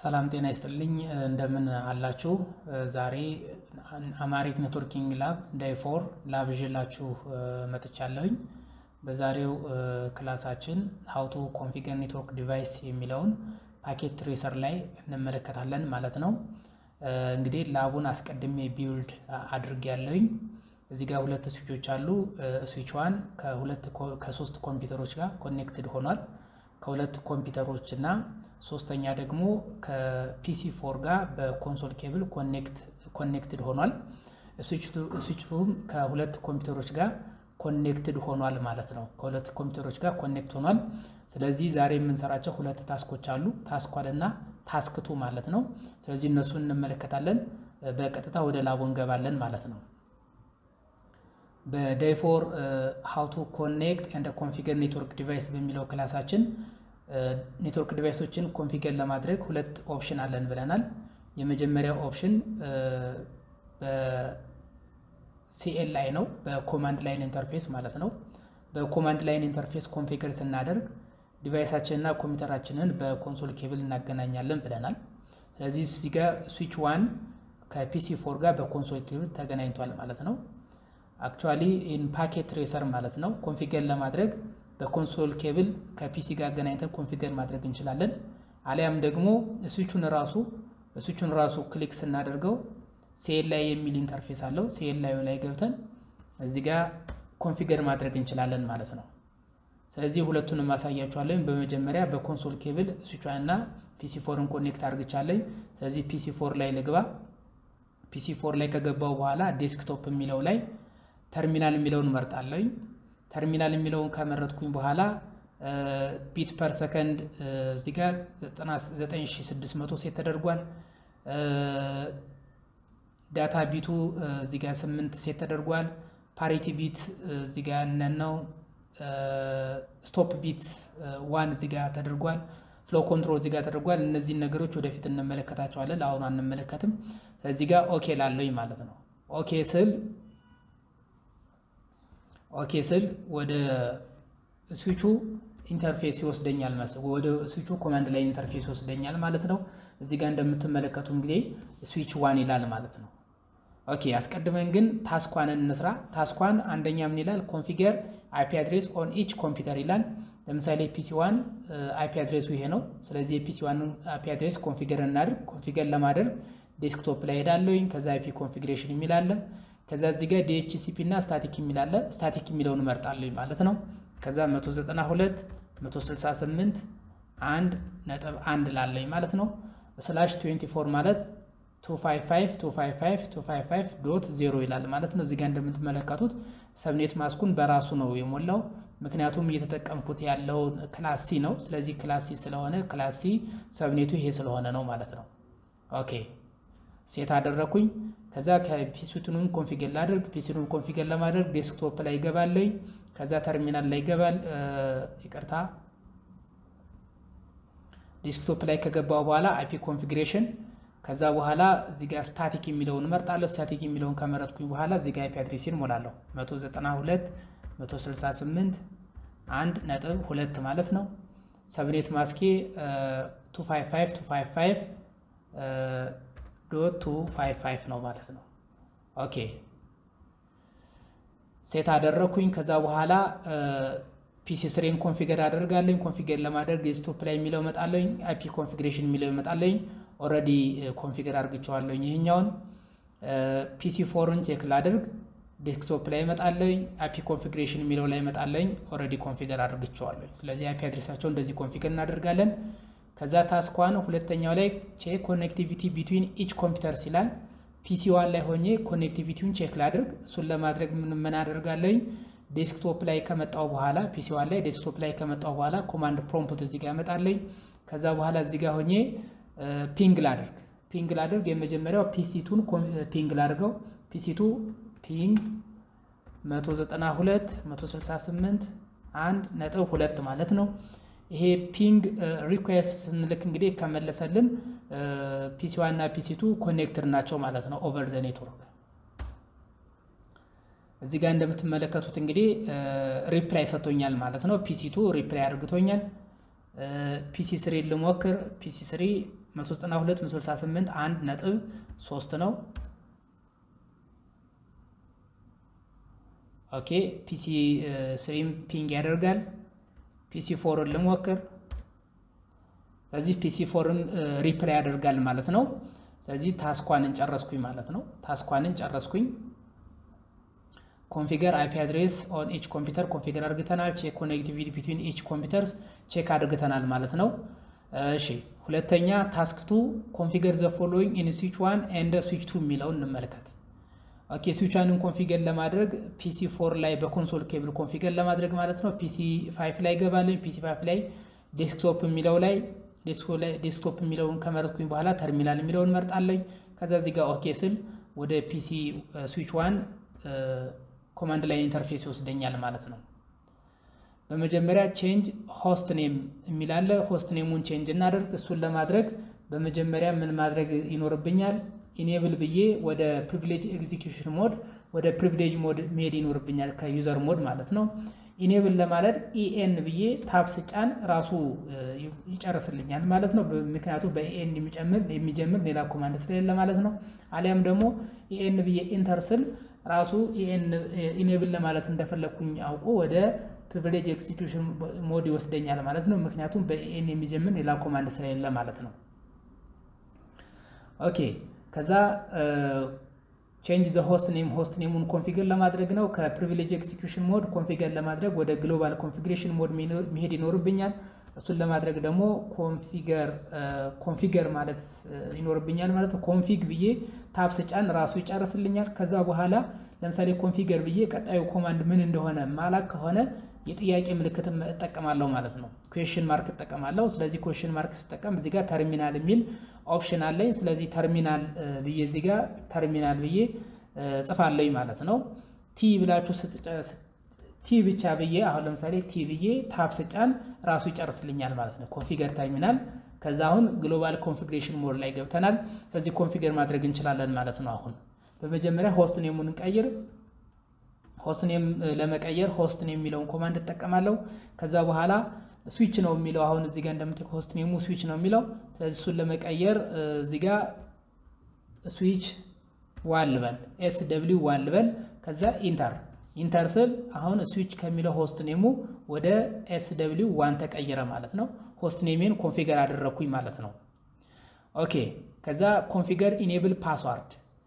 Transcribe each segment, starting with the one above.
ሰላም ጤና ይስጥልኝ እንደምን አላችሁ? ዛሬ አማሪክ ኔትወርኪንግ ላብ ዳይ ፎር ላብ ይዤላችሁ መጥቻለሁኝ። በዛሬው ክላሳችን ሀውቱ ኮንፊገር ኔትወርክ ዲቫይስ የሚለውን ፓኬት ትሬሰር ላይ እንመለከታለን ማለት ነው። እንግዲህ ላቡን አስቀድሜ ቢውልድ አድርግ ያለውኝ እዚህ ጋር ሁለት ስዊቾች አሉ። ስዊች ዋን ከሁለት ከሶስት ኮምፒውተሮች ጋር ኮኔክትድ ሆኗል። ከሁለት ኮምፒውተሮች እና ሶስተኛ ደግሞ ከፒሲ ፎር ጋር በኮንሶል ኬብል ኮኔክትድ ሆኗል። ስዊቹም ከሁለት ኮምፒውተሮች ጋር ኮኔክትድ ሆኗል ማለት ነው። ከሁለት ኮምፒውተሮች ጋር ኮኔክት ሆኗል። ስለዚህ ዛሬ የምንሰራቸው ሁለት ታስኮች አሉ፣ ታስኳል እና ታስክቱ ማለት ነው። ስለዚህ እነሱን እንመለከታለን። በቀጥታ ወደ ላቡ እንገባለን ማለት ነው። በዳይፎር ሃው ቱ ኮኔክት ኤንድ ኮንፊገር ኔትወርክ ዲቫይስ በሚለው ክላሳችን ኔትወርክ ዲቫይሶችን ኮንፊገር ለማድረግ ሁለት ኦፕሽን አለን ብለናል። የመጀመሪያው ኦፕሽን በሲኤልአይ ነው፣ በኮማንድ ላይን ኢንተርፌስ ማለት ነው። በኮማንድ ላይን ኢንተርፌስ ኮንፊገር ስናደርግ ዲቫይሳችንና ኮምፒውተራችንን በኮንሶል ኬብል እናገናኛለን ብለናል። ስለዚህ እዚህ ጋር ስዊች ዋን ከፒሲ ፎር ጋር በኮንሶል ኬብል ተገናኝቷል ማለት ነው። አክቹዋሊ ኢን ፓኬት ትሬሰር ማለት ነው። ኮንፊገር ለማድረግ በኮንሶል ኬብል ከፒሲ ጋር አገናኝተን ኮንፊገር ማድረግ እንችላለን። አሊያም ደግሞ ስዊቹን ራሱ ስዊቹን ራሱ ክሊክ ስናደርገው ሴል ላይ የሚል ኢንተርፌስ አለው። ሴል ላዩ ላይ ገብተን እዚህ ጋር ኮንፊገር ማድረግ እንችላለን ማለት ነው። ስለዚህ ሁለቱንም ማሳያችኋለሁ። በመጀመሪያ በኮንሶል ኬብል ስዊቿን እና ፒሲ ፎርን ኮኔክት አድርግቻለኝ። ስለዚህ ፒሲ ፎር ላይ ልግባ። ፒሲ ፎር ላይ ከገባው በኋላ ዴስክቶፕ የሚለው ላይ ተርሚናል የሚለውን መርጣለኝ። ተርሚናል የሚለውን ከመረጥኩኝ በኋላ ቢት ፐር ሰከንድ እዚህ ጋር 9600 ሴት ተደርጓል። ዳታ ቢቱ እዚህ ጋር 8 ሴት ተደርጓል። ፓሪቲ ቢት እዚህ ጋር ነን ነው። ስቶፕ ቢት ዋን እዚህ ጋር ተደርጓል። ፍሎ ኮንትሮል እዚህ ጋር ተደርጓል። እነዚህን ነገሮች ወደፊት እንመለከታቸዋለን። ለአሁኑ አንመለከትም። እዚህ ጋር ኦኬ ላለኝ ማለት ነው። ኦኬ ስል ኦኬ ስል ወደ ስዊቹ ኢንተርፌስ ይወስደኛል ማለት ነው። ወደ ስዊቹ ኮማንድ ላይ ኢንተርፌስ ይወስደኛል ማለት ነው። እዚህ ጋር እንደምትመለከቱ እንግዲህ ስዊች ዋን ይላል ማለት ነው። ኦኬ አስቀድመን ግን ታስኳንን እንስራ። ታስኳን አንደኛ ምን ይላል? ኮንፊገር አይፒ አድሬስ ኦን ኢች ኮምፒውተር ይላል። ለምሳሌ ፒሲ ዋን አይፒ አድሬሱ ይሄ ነው። ስለዚህ የፒሲ ዋን አይፒ አድሬስ ኮንፊገር እናድርግ። ኮንፊገር ለማድረግ ዴስክቶፕ ላይ ሄዳለሁኝ። ከዛ አይፒ ኮንፊግሬሽን የሚላለን ከዛ እዚህ ጋር ዲኤችሲፒ እና ስታቲክ የሚላለ ስታቲክ የሚለውን እመርጣለሁ ማለት ነው። ከዛ 192 168 አንድ ነጥብ አንድ ላለኝ ማለት ነው። ስላሽ 24 ማለት 255 255 255 ዶት ዜሮ ይላል ማለት ነው። እዚህ ጋር እንደምትመለከቱት ሰብኔት ማስኩን በራሱ ነው የሞላው። ምክንያቱም እየተጠቀምኩት ያለው ክላስ ሲ ነው። ስለዚህ ክላስ ሲ ስለሆነ ክላስ ሲ ሰብኔቱ ይሄ ስለሆነ ነው ማለት ነው። ኦኬ ሴት አደረኩኝ። ከዛ ከፒሲቱንም ኮንፊገር ላድርግ። ፒሲቱን ኮንፊገር ለማድረግ ዴስክቶፕ ላይ ይገባለኝ። ከዛ ተርሚናል ላይ ይገባል። ይቅርታ ዴስክቶፕ ላይ ከገባው በኋላ አይፒ ኮንፊግሬሽን ከዛ በኋላ እዚህ ጋር ስታቲክ የሚለውን እመርጣለሁ። ስታቲክ የሚለውን ከመረጥኩኝ በኋላ እዚህ ጋር አይፒ አድሬሲን ሞላለሁ 192 168 አንድ ነጥብ ሁለት ማለት ነው። ሰብኔት ማስኬ 255 255 ዶት ቱ ፋይቭ ፋይቭ ነው ማለት ነው። ኦኬ ሴት አደረግኩኝ። ከዛ በኋላ ፒሲ ስሬን ኮንፊገር አደርጋለኝ። ኮንፊገር ለማድረግ ዴስክቶፕ ላይ የሚለው እመጣለኝ። አይፒ ኮንፊግሬሽን የሚለው እመጣለኝ። ኦልሬዲ ኮንፊገር አድርግቸዋለኝ። ይህኛውን ፒሲ ፎርን ቼክ ላድርግ። ዴስክቶፕ ላይ እመጣለኝ። አይፒ ኮንፊግሬሽን የሚለው ላይ እመጣለኝ። ኦልሬዲ ኮንፊገር አድርግቸዋለኝ። ስለዚህ አይፒ አድሬሳቸው እንደዚህ ኮንፊገር እናደርጋለን። ከዛ ታስኳን ሁለተኛው ላይ ቼክ ኮኔክቲቪቲ ቢትዊን ኢች ኮምፒውተር ሲላል ፒሲ ዋን ላይ ሆኜ ኮኔክቲቪቲውን ቼክ ላድርግ። እሱን ለማድረግ ምን ምን አደርጋለኝ? ዴስክቶፕ ላይ ከመጣው በኋላ ፒሲ ዋን ላይ ዴስክቶፕ ላይ ከመጣው በኋላ ኮማንድ ፕሮምፕት እዚህ ጋር ያመጣለኝ። ከዛ በኋላ እዚህ ጋር ሆኜ ፒንግ ላድርግ ፒንግ ላድርግ። የመጀመሪያው ፒሲቱን ፒንግ ላድርገው። ፒሲቱ ፒንግ 192 168 አንድ ነጥብ ሁለት ማለት ነው። ይሄ ፒንግ ሪኩዌስት ስንልክ እንግዲህ ከመለሰልን ፒሲ ዋን እና ፒሲቱ ኮኔክትድ ናቸው ማለት ነው ኦቨር ዘ ኔትወርክ። እዚህ ጋር እንደምትመለከቱት እንግዲህ ሪፕላይ ሰጥቶኛል ማለት ነው። ፒሲቱ ሪፕላይ አድርግቶኛል። ፒሲ ስሪ ልሞክር። ፒሲ ስሪ 192 168 አንድ ነጥብ ሶስት ነው። ኦኬ ፒሲ ስሪም ፒንግ ያደርጋል። ፒሲ ፎርን ልሞክር። ስለዚህ ፒሲ ፎርን ሪፕላይ ያደርጋል ማለት ነው። ስለዚህ ታስኳንን ጨረስኩኝ ማለት ነው። ታስኳንን ጨረስኩኝ። ኮንፊገር አይፒ አድሬስ ኦን ኢች ኮምፒውተር ኮንፊገር አድርግተናል። ቼክ ኮኔክቲቪቲ ቢትዊን ኢች ኮምፒውተርስ ቼክ አድርግተናል ማለት ነው። እሺ ሁለተኛ ታስክቱ ኮንፊገር ዘ ፎሎዊንግ ኢን ስዊች ዋን ኤንድ ስዊች ቱ የሚለውን እንመልከት። ኦኬ ስዊች ዋንን ኮንፊገር ለማድረግ ፒሲ ፎር ላይ በኮንሶል ኬብል ኮንፊገር ለማድረግ ማለት ነው። ፒሲ ፋይፍ ላይ ገባለኝ። ፒሲ ፋይፍ ላይ ዴስክቶፕ የሚለው ላይ ዴስክቶፕ የሚለውን ከመረጥኩኝ በኋላ ተርሚናል የሚለውን መርጣለኝ። ከዛ እዚህ ጋር ኦኬ ስል ወደ ፒሲ ስዊች ዋን ኮማንድ ላይን ኢንተርፌስ ይወስደኛል ማለት ነው። በመጀመሪያ ቼንጅ ሆስት ኔም የሚላለ ሆስት ኔሙን ቼንጅ እናደርግ። እሱን ለማድረግ በመጀመሪያ ምን ማድረግ ይኖርብኛል? ኢኔብል ብዬ ወደ ፕሪቪሌጅ ኤግዚኪዩሽን ሞድ ወደ ፕሪቪሌጅ ሞድ መሄድ ይኖርብኛል ከዩዘር ሞድ ማለት ነው። ኢኔብል ለማለት ኢኤን ብዬ ታብ ስጫን ራሱ ይጨርስልኛል ማለት ነው። ምክንያቱ በኢኤን የሚጀምር ሌላ ኮማንድ ስለሌለ ማለት ነው። አሊያም ደግሞ ኢኤን ብዬ ኢንተር ስል ራሱ ኢኔብል ለማለት እንደፈለግኩኝ አውቆ ወደ ፕሪቪሌጅ ኤክሲኪዩሽን ሞድ ይወስደኛል ማለት ነው። ምክንያቱም በኢኤን የሚጀምር ሌላ ኮማንድ ስለሌለ ማለት ነው። ኦኬ ከዛ ቼንጅ ዘ ሆስት ኔም ሆስት ኔሙን ኮንፊገር ለማድረግ ነው። ከፕሪቪሌጅ ኤክሲኪዩሽን ሞድ ኮንፊገር ለማድረግ ወደ ግሎባል ኮንፊግሬሽን ሞድ መሄድ ይኖርብኛል። እሱን ለማድረግ ደግሞ ኮንፊገር ኮንፊገር ማለት ይኖርብኛል ማለት ነው። ኮንፊግ ብዬ ታብ ስጫን ራሱ ይጨርስልኛል። ከዛ በኋላ ለምሳሌ ኮንፊገር ብዬ ቀጣዩ ኮማንድ ምን እንደሆነ ማላክ ከሆነ የጥያቄ ምልክት እጠቀማለሁ ማለት ነው። ኩዌሽን ማርክ እጠቀማለሁ። ስለዚህ ኩዌሽን ማርክ ስጠቀም እዚህ ጋር ተርሚናል የሚል ኦፕሽን አለኝ። ስለዚህ ተርሚናል ብዬ እዚህ ጋር ተርሚናል ብዬ ጽፋለኝ ማለት ነው። ቲ ብላችሁ ቲ ብቻ ብዬ አሁን ለምሳሌ ቲ ብዬ ታብ ስጫን ራሱ ይጨርስልኛል ማለት ነው። ኮንፊገር ተርሚናል። ከዛ አሁን ግሎባል ኮንፊግሬሽን ሞድ ላይ ገብተናል። ስለዚህ ኮንፊገር ማድረግ እንችላለን ማለት ነው። አሁን በመጀመሪያ ሆስት ኔሙን እንቀይር። ሆስት ኔም ለመቀየር ሆስት ኔም የሚለውን ኮማንድ እጠቀማለሁ። ከዛ በኋላ ስዊች ነው የሚለው አሁን እዚህ ጋር እንደምታውቁ ሆስት ኔሙ ስዊች ነው የሚለው። ስለዚህ እሱን ለመቀየር እዚህ ጋር ስዊች ዋን ልበል፣ ኤስ ደብሊው ዋን ልበል። ከዛ ኢንተር ኢንተር ስል አሁን ስዊች ከሚለው ሆስት ኔሙ ወደ ኤስ ደብሊው ዋን ተቀየረ ማለት ነው። ሆስት ኔሜን ኮንፊገር አደረግኩኝ ማለት ነው። ኦኬ ከዛ ኮንፊገር ኢኔብል ፓስዋርድ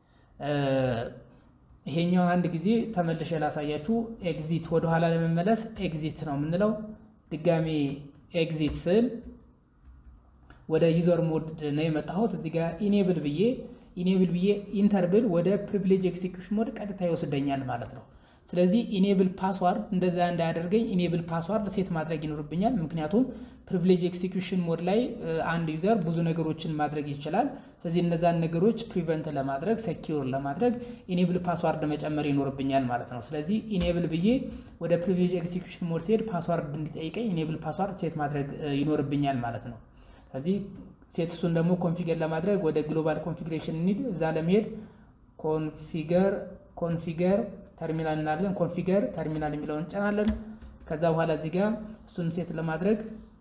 ይሄኛውን አንድ ጊዜ ተመልሼ ላሳያችሁ። ኤግዚት ወደኋላ ለመመለስ ኤግዚት ነው የምንለው። ድጋሜ ኤግዚት ስል ወደ ዩዘር ሞድ ነው የመጣሁት። እዚህ ጋር ኢኔብል ብዬ ኢኔብል ብዬ ኢንተር ብል ወደ ፕሪቪሌጅ ኤክሲኪዩሽን ሞድ ቀጥታ ይወስደኛል ማለት ነው። ስለዚህ ኢኔብል ፓስዋርድ እንደዛ እንዳያደርገኝ ኢኔብል ፓስዋርድ ሴት ማድረግ ይኖርብኛል። ምክንያቱም ፕሪቪሌጅ ኤክሲኪዩሽን ሞድ ላይ አንድ ዩዘር ብዙ ነገሮችን ማድረግ ይችላል። ስለዚህ እነዛን ነገሮች ፕሪቨንት ለማድረግ ሴኪዩር ለማድረግ ኢኔብል ፓስዋርድ መጨመር ይኖርብኛል ማለት ነው። ስለዚህ ኢኔብል ብዬ ወደ ፕሪቪሌጅ ኤክሲኪዩሽን ሞድ ሲሄድ ፓስዋርድ እንዲጠይቀኝ ኢኔብል ፓስዋርድ ሴት ማድረግ ይኖርብኛል ማለት ነው። ስለዚህ ሴት እሱን ደግሞ ኮንፊገር ለማድረግ ወደ ግሎባል ኮንፊግሬሽን እንሂድ። እዛ ለመሄድ ኮንፊገር ኮንፊገር ተርሚናል እናለን። ኮንፊገር ተርሚናል የሚለውን እንጨናለን። ከዛ በኋላ እዚህ ጋር እሱን ሴት ለማድረግ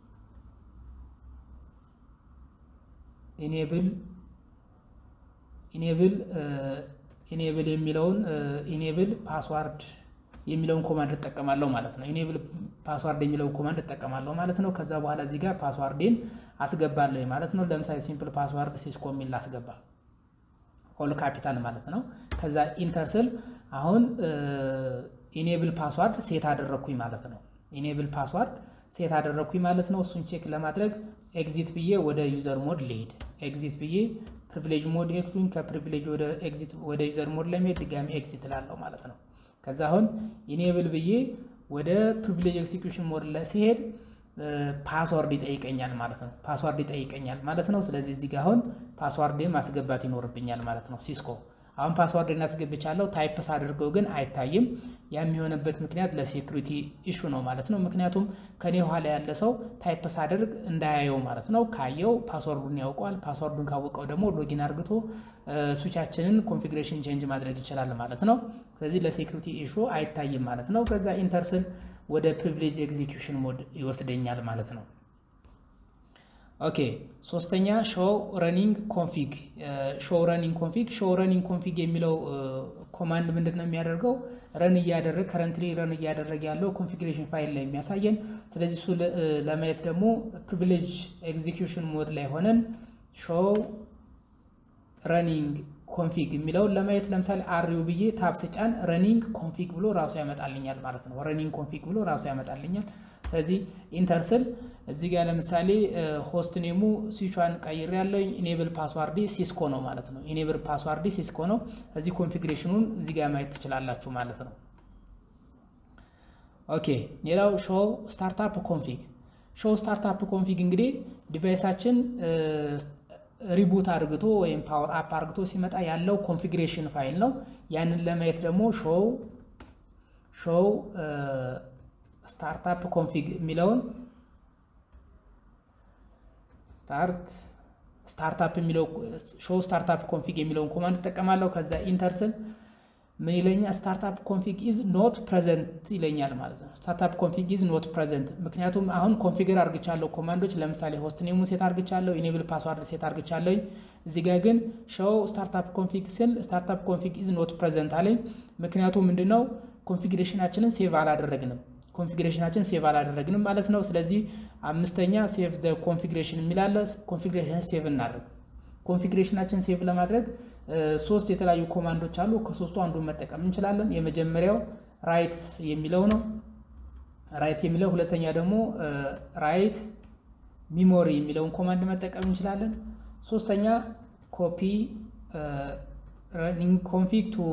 ኢኔብል ኢኔብል ኢኔብል የሚለውን ኢኔብል ፓስዋርድ የሚለውን ኮማንድ እጠቀማለሁ ማለት ነው። ኢኔብል ፓስዋርድ የሚለውን ኮማንድ እጠቀማለሁ ማለት ነው። ከዛ በኋላ እዚህ ጋር ፓስዋርዴን አስገባለሁ ማለት ነው። ለምሳሌ ሲምፕል ፓስዋርድ ሲስኮ የሚል ላስገባ ኦል ካፒታል ማለት ነው። ከዛ ኢንተር ስል አሁን ኢኔብል ፓስዋርድ ሴት አደረግኩኝ ማለት ነው። ኢኔብል ፓስዋርድ ሴት አደረግኩኝ ማለት ነው። እሱን ቼክ ለማድረግ ኤግዚት ብዬ ወደ ዩዘር ሞድ ልሄድ። ኤግዚት ብዬ ፕሪቪሌጅ ሞድ ሄድኩኝ። ከፕሪቪሌጅ ወደ ኤግዚት ወደ ዩዘር ሞድ ለመሄድ ድጋሚ ኤግዚት ላለው ማለት ነው። ከዛ አሁን ኢኔብል ብዬ ወደ ፕሪቪሌጅ ኤክሲኪዩሽን ሞድ ላይ ሲሄድ ፓስዋርድ ይጠይቀኛል ማለት ነው። ፓስዋርድ ይጠይቀኛል ማለት ነው። ስለዚህ እዚህ ጋር አሁን ፓስዋርድን ማስገባት ይኖርብኛል ማለት ነው። ሲስኮ አሁን ፓስዋርድን አስገብቻለሁ። ታይፕስ አድርገው ግን አይታይም። ያ የሚሆንበት ምክንያት ለሴኩሪቲ ኢሹ ነው ማለት ነው። ምክንያቱም ከኔ ኋላ ያለ ሰው ታይፕስ አድርግ እንዳያየው ማለት ነው። ካየው ፓስዋርዱን ያውቀዋል። ፓስዋርዱን ካወቀው ደግሞ ሎጊን አርግቶ ስዊቻችንን ኮንፊግሬሽን ቼንጅ ማድረግ ይችላል ማለት ነው። ስለዚህ ለሴኩሪቲ ኢሹ አይታይም ማለት ነው። ከዛ ኢንተርስል ወደ ፕሪቪሌጅ ኤግዚኪዩሽን ሞድ ይወስደኛል ማለት ነው። ኦኬ ሶስተኛ ሾው ረኒንግ ኮንፊግ ሾው ረኒንግ ኮንፊግ ሾው ረኒንግ ኮንፊግ የሚለው ኮማንድ ምንድን ነው የሚያደርገው ረን እያደረግ ከረንትሊ ረን እያደረገ ያለው ኮንፊግሬሽን ፋይል ላይ የሚያሳየን ስለዚህ እሱ ለማየት ደግሞ ፕሪቪሌጅ ኤግዚኪዩሽን ሞድ ላይ ሆነን ሾው ረኒንግ ኮንፊግ የሚለውን ለማየት ለምሳሌ አሪው ብዬ ታብ ስጫን ረኒንግ ኮንፊግ ብሎ ራሱ ያመጣልኛል ማለት ነው ረኒንግ ኮንፊግ ብሎ ራሱ ያመጣልኛል ስለዚህ ኢንተር ስል እዚህ ጋር ለምሳሌ ሆስት ኔሙ ስዊቿን ቀይር ያለኝ ኢኔብል ፓስዋርዲ ሲስኮ ነው ማለት ነው። ኢኔብል ፓስዋርዲ ሲስኮ ነው። እዚህ ኮንፊግሬሽኑን እዚህ ጋር ማየት ትችላላችሁ ማለት ነው። ኦኬ ሌላው ሾው ስታርታፕ ኮንፊግ ሾው ስታርታፕ ኮንፊግ እንግዲህ ዲቫይሳችን ሪቡት አድርግቶ ወይም ፓወር አፕ አድርግቶ ሲመጣ ያለው ኮንፊግሬሽን ፋይል ነው። ያንን ለማየት ደግሞ ሾው ሾው ስታርታፕ ኮንፊግ የሚለውን ስታርት ስታርታፕ የሚለው ሾው ስታርታፕ ኮንፊግ የሚለውን ኮማንድ እጠቀማለሁ። ከዛ ኢንተር ስል ምን ይለኛል? ስታርታፕ ኮንፊግ ኢዝ ኖት ፕሬዘንት ይለኛል ማለት ነው። ስታርታፕ ኮንፊግ ኢዝ ኖት ፕሬዘንት ምክንያቱም አሁን ኮንፊገር አርግቻለሁ ኮማንዶች ለምሳሌ ሆስት ኔሙ ሴት አርግቻለሁ፣ ኢኔብል ፓስዋርድ ሴት አርግቻለሁ። እዚህ ጋር ግን ሾው ስታርታፕ ኮንፊግ ስል ስታርታፕ ኮንፊግ ኢዝ ኖት ፕሬዘንት አለኝ። ምክንያቱም ምንድነው ኮንፊግሬሽናችንን ሴቭ አላደረግንም ኮንፊግሬሽናችን ሴቭ አላደረግንም ማለት ነው። ስለዚህ አምስተኛ ሴቭ ዘ ኮንፊግሬሽን የሚላለ ኮንፊግሬሽን ሴቭ እናደርግ። ኮንፊግሬሽናችን ሴቭ ለማድረግ ሶስት የተለያዩ ኮማንዶች አሉ። ከሶስቱ አንዱን መጠቀም እንችላለን። የመጀመሪያው ራይት የሚለው ነው። ራይት የሚለው ሁለተኛ ደግሞ ራይት ሚሞሪ የሚለውን ኮማንድ መጠቀም እንችላለን። ሶስተኛ ኮፒ ረኒንግ ኮንፊግ ቱ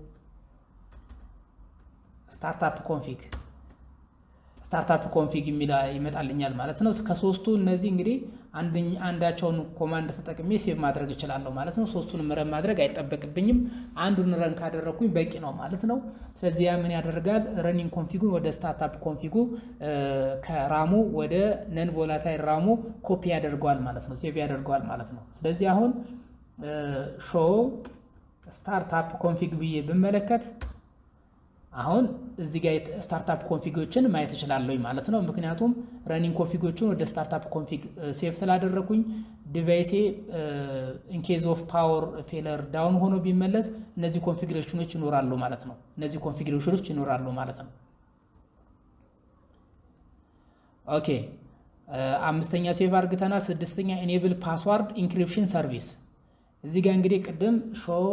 ስታርታፕ ኮንፊግ ስታርታፕ ኮንፊግ የሚል ይመጣልኛል ማለት ነው። ከሶስቱ እነዚህ እንግዲህ አንዳቸውን ኮማንድ ተጠቅሜ ሴቭ ማድረግ እችላለሁ ማለት ነው። ሶስቱንም ረን ማድረግ አይጠበቅብኝም። አንዱን ረን ካደረግኩኝ በቂ ነው ማለት ነው። ስለዚህ ያ ምን ያደርጋል? ረኒንግ ኮንፊጉን ወደ ስታርታፕ ኮንፊጉ ከራሙ ወደ ነን ቮላታይል ራሙ ኮፒ ያደርገዋል ማለት ነው። ሴቭ ያደርገዋል ማለት ነው። ስለዚህ አሁን ሾው ስታርታፕ ኮንፊግ ብዬ ብመለከት አሁን እዚህ ጋር ስታርታፕ ኮንፊጎችን ማየት እችላለሁ ማለት ነው። ምክንያቱም ረኒንግ ኮንፊጎችን ወደ ስታርታፕ ኮንፊግ ሴቭ ስላደረግኩኝ ዲቫይሴ ኢንኬዝ ኦፍ ፓወር ፌለር ዳውን ሆኖ ቢመለስ እነዚህ ኮንፊግሬሽኖች ይኖራሉ ማለት ነው። እነዚህ ኮንፊግሬሽኖች ይኖራሉ ማለት ነው። ኦኬ አምስተኛ ሴቭ አርግተናል። ስድስተኛ ኤኔብል ፓስዋርድ ኢንክሪፕሽን ሰርቪስ እዚህ ጋር እንግዲህ ቅድም ሾው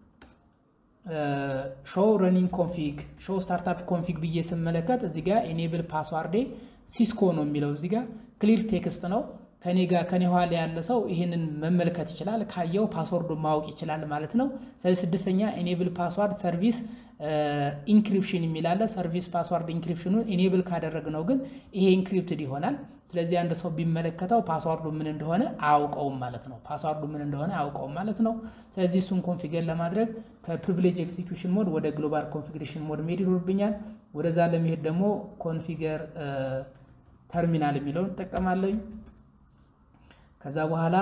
ሾው ረኒንግ ኮንፊግ ሾው ስታርታፕ ኮንፊግ ብዬ ስመለከት እዚህ ጋር ኤኔብል ፓስዋርዴ ሲስኮ ነው የሚለው እዚህ ጋር ክሊር ቴክስት ነው። ከኔ ጋር ከኔ ኋላ ያለ ሰው ይህንን መመልከት ይችላል። ካየው ፓስወርዱ ማወቅ ይችላል ማለት ነው። ስለዚህ ስድስተኛ ኤኔብል ፓስዋርድ ሰርቪስ ኢንክሪፕሽን የሚላለ ሰርቪስ ፓስዋርድ ኢንክሪፕሽኑን ኢኔብል ካደረግነው ግን ይሄ ኢንክሪፕትድ ይሆናል። ስለዚህ አንድ ሰው ቢመለከተው ፓስዋርዱ ምን እንደሆነ አያውቀውም ማለት ነው። ፓስዋርዱ ምን እንደሆነ አያውቀውም ማለት ነው። ስለዚህ እሱን ኮንፊገር ለማድረግ ከፕሪቪሌጅ ኤክዚኪዩሽን ሞድ ወደ ግሎባል ኮንፊግሬሽን ሞድ መሄድ ይኖርብኛል። ወደዛ ለመሄድ ደግሞ ኮንፊገር ተርሚናል የሚለውን እጠቀማለኝ። ከዛ በኋላ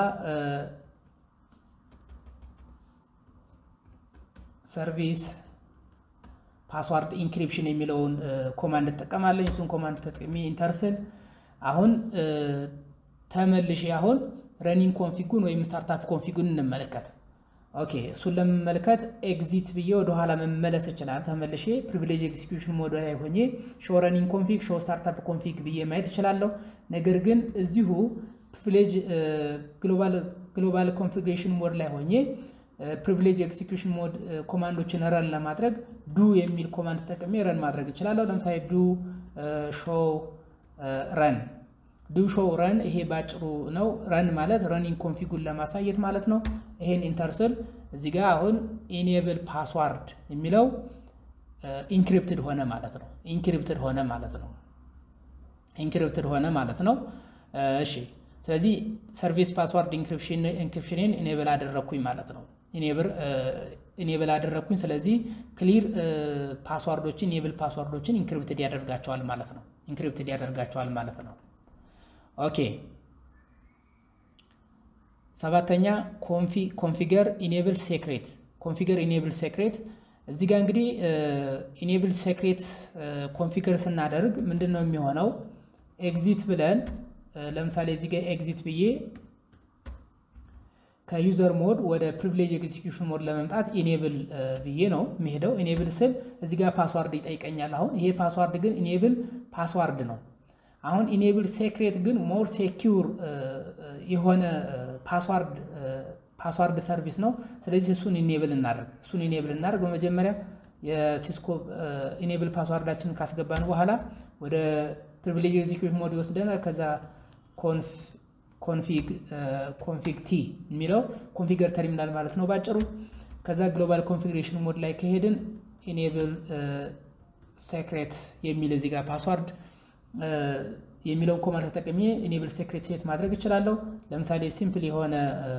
ሰርቪስ ፓስዋርድ ኢንክሪፕሽን የሚለውን ኮማንድ እጠቀማለኝ። እሱን ኮማንድ ተጠቅሜ ኢንተርስል አሁን ተመልሼ አሁን ረኒንግ ኮንፊጉን ወይም ስታርታፕ ኮንፊጉን እንመለከት። ኦኬ እሱን ለመመልከት ኤግዚት ብዬ ወደኋላ መመለስ ይችላል። ተመልሼ ፕሪቪሌጅ ኤግዚኪዩሽን ሞድ ላይ ሆኜ ሾው ረኒንግ ኮንፊግ ሾው ስታርታፕ ኮንፊግ ብዬ ማየት እችላለሁ። ነገር ግን እዚሁ ፕሪቪሌጅ ግሎባል ኮንፊግሬሽን ሞድ ላይ ሆኜ ፕሪቪሌጅ ኤክሲኪዩሽን ሞድ ኮማንዶችን ረን ለማድረግ ዱ የሚል ኮማንድ ተጠቅሜ ረን ማድረግ እችላለሁ። ለምሳሌ ዱ ሾው ረን ዱ ሾው ረን ይሄ ባጭሩ ነው። ረን ማለት ረኒንግ ኮንፊጉን ለማሳየት ማለት ነው። ይሄን ኢንተርስል እዚህ ጋር አሁን ኢኔብል ፓስዋርድ የሚለው ኢንክሪፕትድ ሆነ ማለት ነው። ኢንክሪፕትድ ሆነ ማለት ነው። ኢንክሪፕትድ ሆነ ማለት ነው። እሺ ስለዚህ ሰርቪስ ፓስዋርድ ኢንክሪፕሽንን ኢኔብል አደረግኩኝ ማለት ነው። ኢኔብል አደረግኩኝ። ስለዚህ ክሊር ፓስዋርዶችን ኢኔብል ፓስዋርዶችን ኢንክሪፕትድ ያደርጋቸዋል ማለት ነው። ኢንክሪፕትድ ያደርጋቸዋል ማለት ነው። ኦኬ ሰባተኛ ኮንፊገር ኢኔብል ሴክሬት ኮንፊገር ኢኔብል ሴክሬት እዚህ ጋር እንግዲህ ኢኔብል ሴክሬት ኮንፊገር ስናደርግ ምንድን ነው የሚሆነው? ኤግዚት ብለን ለምሳሌ እዚህ ጋር ኤግዚት ብዬ ከዩዘር ሞድ ወደ ፕሪቪሌጅ ኤግዚኪዩሽን ሞድ ለመምጣት ኢኔብል ብዬ ነው የሚሄደው። ኢኔብል ስል እዚህ ጋር ፓስዋርድ ይጠይቀኛል። አሁን ይሄ ፓስዋርድ ግን ኢኔብል ፓስዋርድ ነው። አሁን ኢኔብል ሴክሬት ግን ሞር ሴኪውር የሆነ ፓስዋርድ ፓስዋርድ ሰርቪስ ነው። ስለዚህ እሱን ኢኔብል እናደርግ እሱን ኢኔብል እናደርግ። በመጀመሪያ የሲስኮ ኢኔብል ፓስዋርዳችንን ካስገባን በኋላ ወደ ፕሪቪሌጅ ኤግዚኪዩሽን ሞድ ይወስደናል። ከዛ ኮንፊግ ቲ የሚለው ኮንፊገር ተርሚናል ማለት ነው ባጭሩ። ከዛ ግሎባል ኮንፊግሬሽን ሞድ ላይ ከሄድን ኢኔብል ሴክሬት የሚል እዚህ ጋር ፓስዋርድ የሚለውን ኮማንድ ተጠቅሜ ኢኔብል ሴክሬት ሴት ማድረግ እችላለሁ። ለምሳሌ ሲምፕል የሆነ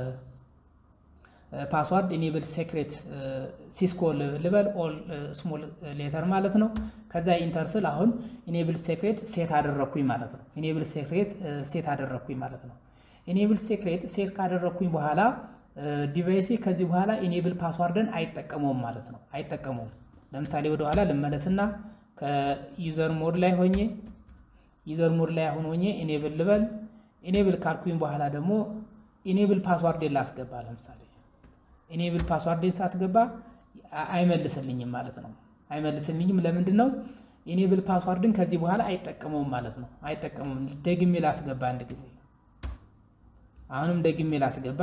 ፓስዋርድ ኢኔብል ሴክሬት ሲስኮ ልበል ኦል ስሞል ሌተር ማለት ነው። ከዛ ኢንተር ስል አሁን ኢኔብል ሴክሬት ሴት አደረግኩኝ ማለት ነው። ኢኔብል ሴክሬት ሴት አደረግኩኝ ማለት ነው። ኢኔብል ሴክሬት ሴት ካደረግኩኝ በኋላ ዲቫይሴ ከዚህ በኋላ ኢኔብል ፓስዋርድን አይጠቀመውም ማለት ነው። አይጠቀመውም። ለምሳሌ ወደኋላ ልመለስና ከዩዘር ሞድ ላይ ሆኜ ዩዘር ሞድ ላይ አሁን ሆኜ ኢኔብል ልበል። ኢኔብል ካልኩኝ በኋላ ደግሞ ኢኔብል ፓስዋርድን ላስገባ ለምሳሌ ኢኔብል ፓስዋርድን ሳስገባ አይመልስልኝም ማለት ነው። አይመልስልኝም ለምንድን ነው? ኢኔብል ፓስዋርድን ከዚህ በኋላ አይጠቀመውም ማለት ነው። አይጠቀመውም። ደግሜ ላስገባ አንድ ጊዜ፣ አሁንም ደግሜ ላስገባ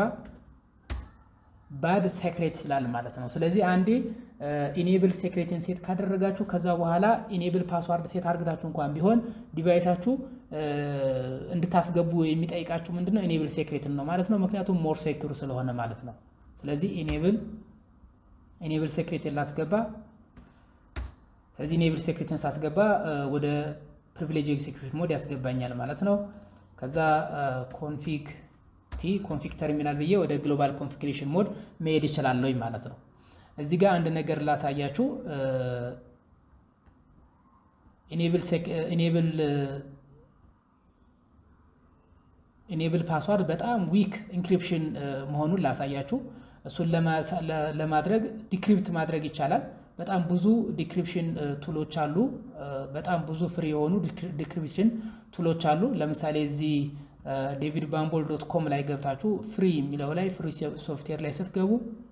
ባድ ሴክሬት ይላል ማለት ነው። ስለዚህ አንዴ ኢኔብል ሴክሬትን ሴት ካደረጋችሁ ከዛ በኋላ ኢኔብል ፓስዋርድ ሴት አድርግታችሁ እንኳን ቢሆን ዲቫይሳችሁ እንድታስገቡ የሚጠይቃችሁ ምንድነው? ኢኔብል ሴክሬትን ነው ማለት ነው። ምክንያቱም ሞር ሴክሩ ስለሆነ ማለት ነው። ስለዚህ ኢኔብል ኢኔብል ሴክሬትን ላስገባ። ስለዚህ ኢኔብል ሴክሬትን ሳስገባ ወደ ፕሪቪሌጅ ኤግዚኪዩሽን ሞድ ያስገባኛል ማለት ነው። ከዛ ኮንፊግ ቲ ኮንፊግ ተርሚናል ብዬ ወደ ግሎባል ኮንፊግሬሽን ሞድ መሄድ ይችላለሁ ማለት ነው። እዚህ ጋር አንድ ነገር ላሳያችሁ። ኢኔብል ኢኔብል ፓስዋርድ በጣም ዊክ ኢንክሪፕሽን መሆኑን ላሳያችሁ። እሱን ለማድረግ ዲክሪፕት ማድረግ ይቻላል። በጣም ብዙ ዲክሪፕሽን ቱሎች አሉ። በጣም ብዙ ፍሪ የሆኑ ዲክሪፕሽን ቱሎች አሉ። ለምሳሌ እዚህ ዴቪድ ባምቦል ዶት ኮም ላይ ገብታችሁ ፍሪ የሚለው ላይ ፍሪ ሶፍትዌር ላይ ስትገቡ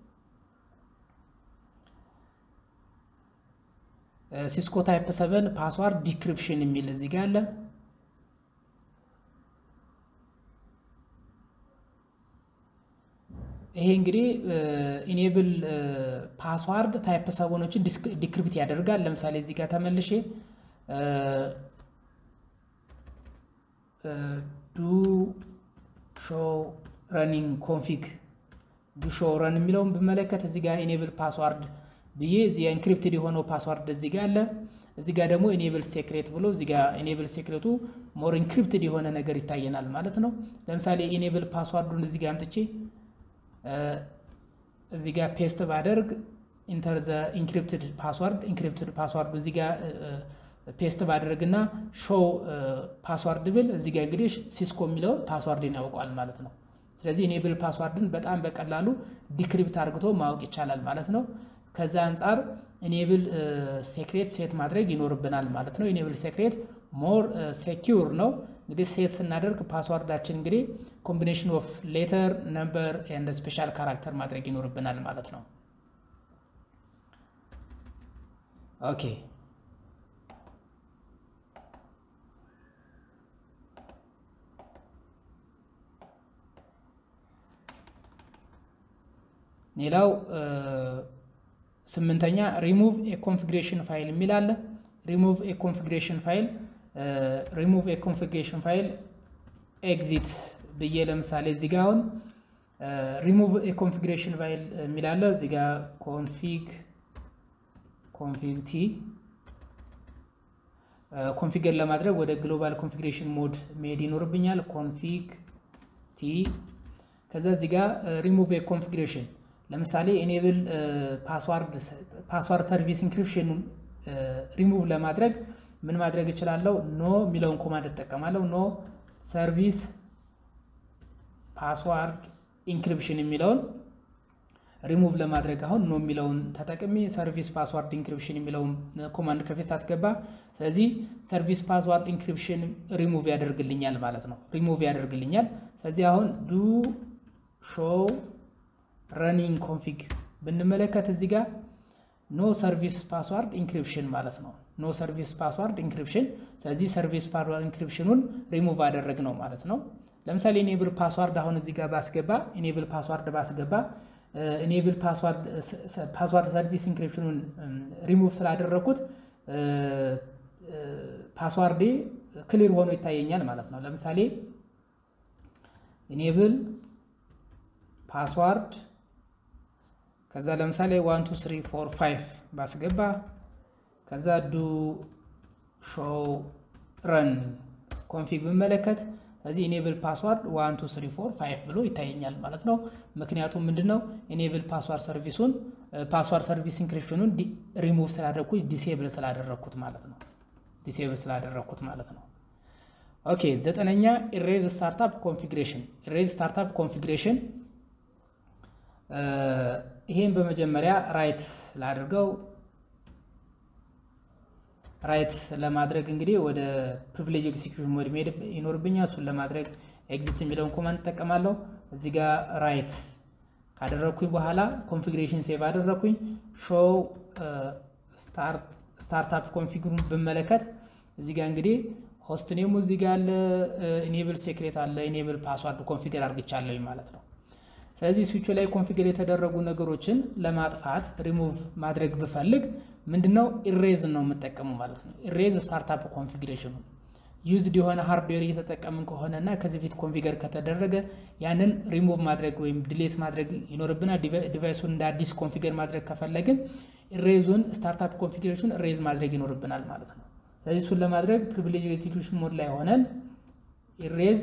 ሲስኮ ታይፕ ሰቨን ፓስዋርድ ዲክሪፕሽን የሚል እዚህ ጋር አለ። ይሄ እንግዲህ ኢኔብል ፓስዋርድ ታይፕ ሰቨኖችን ዲክሪፕት ያደርጋል። ለምሳሌ እዚህ ጋር ተመልሼ ዱ ሾው ረኒንግ ኮንፊግ ዱ ሾው ረን የሚለውን ብመለከት እዚህ ጋር ኢኔብል ፓስዋርድ ብዬ እዚህ ኢንክሪፕትድ የሆነው ፓስዋርድ እዚህ ጋር አለ። እዚህ ጋር ደግሞ ኢኔብል ሴክሬት ብሎ እዚህ ጋር ኢኔብል ሴክሬቱ ሞር ኢንክሪፕትድ የሆነ ነገር ይታየናል ማለት ነው። ለምሳሌ ኢኔብል ፓስዋርዱን እዚህ ጋር አምጥቼ እዚህ ጋር ፔስት ባደርግ ኢንተር ዘ ኢንክሪፕትድ ፓስዋርድ ኢንክሪፕትድ ፓስዋርዱ እዚህ ጋር ፔስት ባደርግ እና ሾው ፓስዋርድ ብል እዚህ ጋር እንግዲህ ሲስኮ የሚለውን ፓስዋርድን ያውቀዋል ማለት ነው። ስለዚህ ኢኔብል ፓስዋርድን በጣም በቀላሉ ዲክሪፕት አድርግቶ ማወቅ ይቻላል ማለት ነው። ከዛ አንጻር ኢኔብል ሴክሬት ሴት ማድረግ ይኖርብናል ማለት ነው። ኢኔብል ሴክሬት ሞር ሴኪውር ነው። እንግዲህ ሴት ስናደርግ ፓስዋርዳችን እንግዲህ ኮምቢኔሽን ኦፍ ሌተር ነምበር ኤንድ ስፔሻል ካራክተር ማድረግ ይኖርብናል ማለት ነው። ኦኬ ሌላው ስምንተኛ ሪሙቭ ኤ ኮንፊግሬሽን ፋይል የሚል አለ። ሪሙቭ ኤ ኮንፊግሬሽን ፋይል ሪሙቭ ኤ ኮንፊግሬሽን ፋይል ኤግዚት ብዬ ለምሳሌ እዚህ ጋር አሁን ሪሙቭ ኤ ኮንፊግሬሽን ፋይል የሚል አለ። እዚህ ጋር ኮንፊግ ኮንፊግ ቲ ኮንፊገር ለማድረግ ወደ ግሎባል ኮንፊግሬሽን ሞድ መሄድ ይኖርብኛል። ኮንፊግ ቲ ከዛ እዚህ ጋር ሪሙቭ ኤ ኮንፊግሬሽን ለምሳሌ ኤኔብል ፓስዋርድ ሰርቪስ ኢንክሪፕሽን ሪሙቭ ለማድረግ ምን ማድረግ እችላለሁ? ኖ የሚለውን ኮማንድ እጠቀማለሁ። ኖ ሰርቪስ ፓስዋርድ ኢንክሪፕሽን የሚለውን ሪሙቭ ለማድረግ አሁን ኖ የሚለውን ተጠቅሜ ሰርቪስ ፓስዋርድ ኢንክሪፕሽን የሚለውን ኮማንድ ከፊት አስገባ። ስለዚህ ሰርቪስ ፓስዋርድ ኢንክሪፕሽን ሪሙቭ ያደርግልኛል ማለት ነው። ሪሙቭ ያደርግልኛል። ስለዚህ አሁን ዱ ሾው ረኒንግ ኮንፊግ ብንመለከት እዚህ ጋር ኖ ሰርቪስ ፓስዋርድ ኢንክሪፕሽን ማለት ነው። ኖ ሰርቪስ ፓስዋርድ ኢንክሪፕሽን። ስለዚህ ሰርቪስ ፓስዋርድ ኢንክሪፕሽኑን ሪሙቭ አደረግ ነው ማለት ነው። ለምሳሌ ኢኔብል ፓስዋርድ አሁን እዚህ ጋር ባስገባ ኢኔብል ፓስዋርድ ባስገባ ኢኔብል ፓስዋርድ ሰርቪስ ኢንክሪፕሽኑን ሪሙቭ ስላደረግኩት ፓስዋርዴ ክሊር ሆኖ ይታየኛል ማለት ነው። ለምሳሌ ኢኔብል ፓስዋርድ ከዛ ለምሳሌ ዋን ቱ ስሪ ፎር ፋይቭ ባስገባ ከዛ ዱ ሾው ረን ኮንፊግ ብመለከት እዚህ ኢኔብል ፓስዋርድ ዋን ቱ ስሪ ፎር ፋይቭ ብሎ ይታየኛል ማለት ነው። ምክንያቱም ምንድነው ኢኔብል ፓስዋርድ ሰርቪሱን ፓስዋርድ ሰርቪስ ኢንክሪፕሽኑን ሪሙቭ ስላደረግኩት ዲሴብል ስላደረግኩት ማለት ነው። ዲሴብል ስላደረግኩት ማለት ነው። ኦኬ ዘጠነኛ ኢሬዝ ስታርታፕ ኮንፊግሬሽን ኢሬዝ ስታርታፕ ኮንፊግሬሽን ይሄን በመጀመሪያ ራይት ላድርገው። ራይት ለማድረግ እንግዲህ ወደ ፕሪቪሌጅ ኤግዚኪዩሽን ሞድ መሄድ ይኖርብኛል። እሱን ለማድረግ ኤግዚት የሚለውን ኮማንድ እጠቀማለሁ። እዚህ ጋር ራይት ካደረግኩኝ በኋላ ኮንፊግሬሽን ሴቭ አደረግኩኝ። ሾው ስታርታፕ ኮንፊግሩን ብመለከት እዚህ ጋር እንግዲህ ሆስት ኔሙ እዚህ ጋር አለ፣ ኢኔብል ሴክሬት አለ፣ ኢኔብል ፓስዋርድ ኮንፊገር አድርግቻለሁ ማለት ነው። ስለዚህ ስዊቹ ላይ ኮንፊገር የተደረጉ ነገሮችን ለማጥፋት ሪሙቭ ማድረግ ብፈልግ ምንድነው ኢሬዝ ነው የምጠቀሙ ማለት ነው። ኢሬዝ ስታርታፕ ኮንፊግሬሽኑ ዩዝድ የሆነ ሃርድዌር እየተጠቀምን ከሆነ እና ከዚህ ፊት ኮንፊገር ከተደረገ ያንን ሪሙቭ ማድረግ ወይም ዲሌት ማድረግ ይኖርብናል። ዲቫይሱን እንደ አዲስ ኮንፊገር ማድረግ ከፈለግን ኢሬዙን ስታርታፕ ኮንፊግሬሽን ኢሬዝ ማድረግ ይኖርብናል ማለት ነው። ስለዚህ እሱን ለማድረግ ፕሪቪሌጅ ኤግዚኪዩሽን ሞድ ላይ ሆነን ኢሬዝ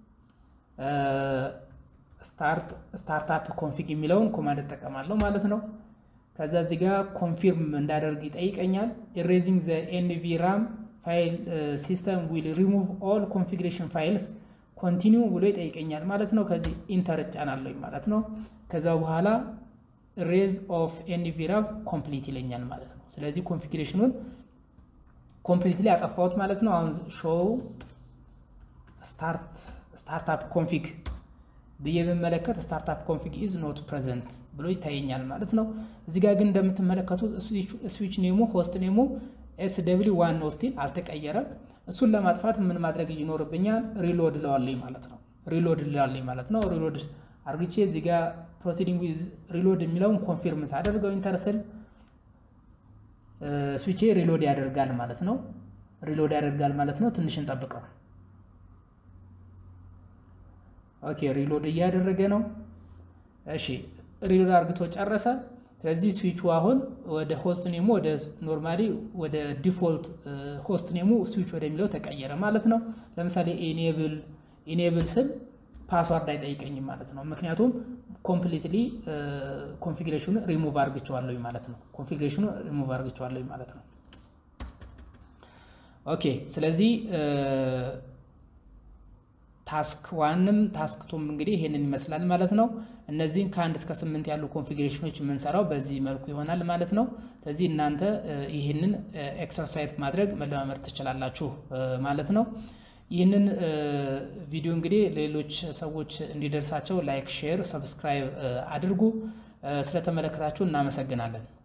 ስታርታፕ ኮንፊግ የሚለውን ኮማንድ እጠቀማለሁ ማለት ነው። ከዛ እዚህ ጋር ኮንፊርም እንዳደርግ ይጠይቀኛል። ኢሬዚንግ ዘ ኤንቪ ራም ፋይል ሲስተም ዊል ሪሙቭ ኦል ኮንፊግሬሽን ፋይልስ ኮንቲኒው ብሎ ይጠይቀኛል ማለት ነው። ከዚህ ኢንተር እጫናለሁ ማለት ነው። ከዛ በኋላ ሬዝ ኦፍ ኤንቪ ራም ኮምፕሊት ይለኛል ማለት ነው። ስለዚህ ኮንፊግሬሽኑን ኮምፕሊትሊ አጠፋሁት ማለት ነው። አሁን ሾው ስታርታፕ ኮንፊግ ብዬ ብመለከት ስታርታፕ ኮንፊግ ኢዝ ኖት ፕሬዘንት ብሎ ይታየኛል ማለት ነው። እዚህ ጋር ግን እንደምትመለከቱት ስዊች ኔሙ ሆስት ኔሙ ኤስ ደብሊ ዋን ነው ስቲል አልተቀየረም። እሱን ለማጥፋት ምን ማድረግ ይኖርብኛል? ሪሎድ ለዋለኝ ማለት ነው። ሪሎድ ለዋለኝ ማለት ነው። ሪሎድ አርግቼ እዚህ ጋር ፕሮሲዲንግ ዊዝ ሪሎድ የሚለውን ኮንፊርም ሳደርገው ኢንተርስል ስዊቼ ሪሎድ ያደርጋል ማለት ነው። ሪሎድ ያደርጋል ማለት ነው። ትንሽ እንጠብቀው። ኦኬ ሪሎድ እያደረገ ነው። እሺ ሪሎድ አርግቶ ጨረሰ። ስለዚህ ስዊቹ አሁን ወደ ሆስት ኔሙ ወደ ኖርማሊ ወደ ዲፎልት ሆስት ኔሙ ስዊች ወደሚለው ተቀየረ ማለት ነው። ለምሳሌ ኢኔብል ኢኔብል ስል ፓስዋርድ አይጠይቀኝም ማለት ነው። ምክንያቱም ኮምፕሊትሊ ኮንፊግሬሽኑ ሪሙቭ አርግቸዋለሁ ማለት ነው። ኮንፊግሬሽኑ ሪሙቭ አርግቸዋለሁ ማለት ነው። ኦኬ ስለዚህ ታስክ ዋንም ታስክ ቱም እንግዲህ ይሄንን ይመስላል ማለት ነው። እነዚህን ከአንድ እስከ ስምንት ያሉ ኮንፊግሬሽኖች የምንሰራው በዚህ መልኩ ይሆናል ማለት ነው። ስለዚህ እናንተ ይህንን ኤክሰርሳይዝ ማድረግ መለማመድ ትችላላችሁ ማለት ነው። ይህንን ቪዲዮ እንግዲህ ሌሎች ሰዎች እንዲደርሳቸው ላይክ፣ ሼር፣ ሰብስክራይብ አድርጉ። ስለተመለከታችሁ እናመሰግናለን።